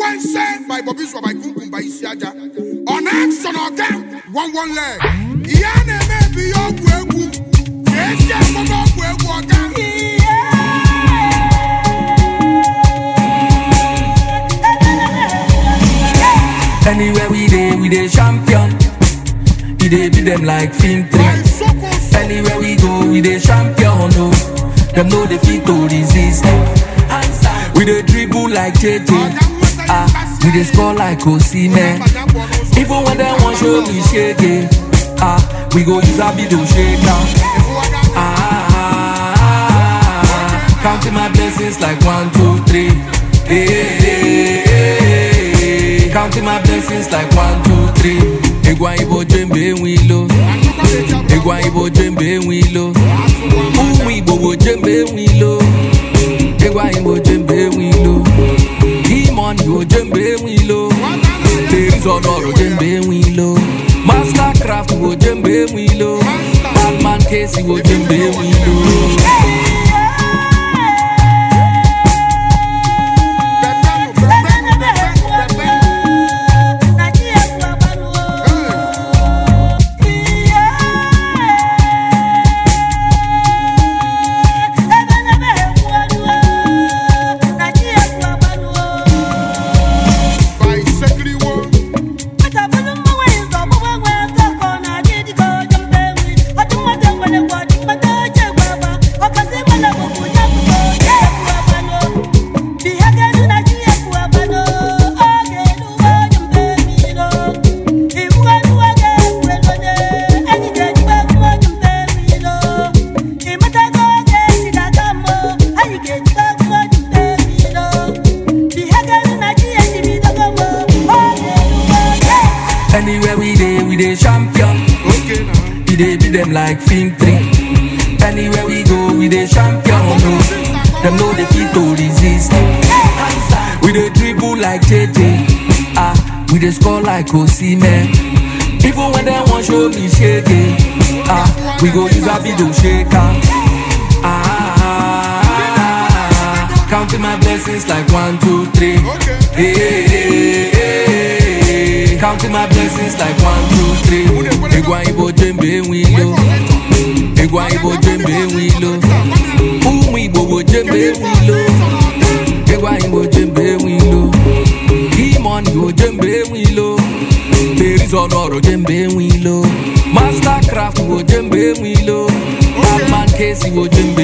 Sequence by Bobby Swa by Kumkum by Isiaja. On action again, one one leg. Iya na-eme bi ya ọgwụ egwu. Esi akpọta ọgwụ egwu ọga. Anywhere we dey, we dey champion. We dey beat them like film By three. Soko So. Anywhere we go, we dey champion. No, them know they fit to resist. We dey dribble like JJ. Ah, we dey score like Osimhen. Even when they want show me shake it, ah, we go use our video shake am. Ah, counting my blessings like one, two, three. Hey, hey, hey, hey. Counting my blessings like one, two, three. Egwa ibo jembe wilo. Egwa ibo jembe wilo. Umu igbo wo jembe wilo. Egwa ibo jembe wilo. Demon wo jembe wilo. Ladies on oro jembe wilo. Mastercraft wo jembe wilo. Batman Casey wo jembe wilo. By Sekiriwo. Anywhere we dey, we dey champion. Okay now. We dey beat them like film three. Anywhere we go, we dey champion. No, them know they fit to resist. We dey dribble like JJ. Ah, we dey score like Osimhen. Even when they want show me shake it, ah, we go use our video shake am. Ah, counting my blessings like one, two, three. Okay. Hey, hey, hey, hey. Counting my blessings like one, two, three. Egwa ibo jembe wilo. Egwa ibo jembe wilo. Umu igbo wo jembe wilo. Egwa ibo jembe wilo. Demon wo jembe wilo. Ladies on oro jembe wilo. Mastercraft wo jembe wilo. Batman Casey wo jembe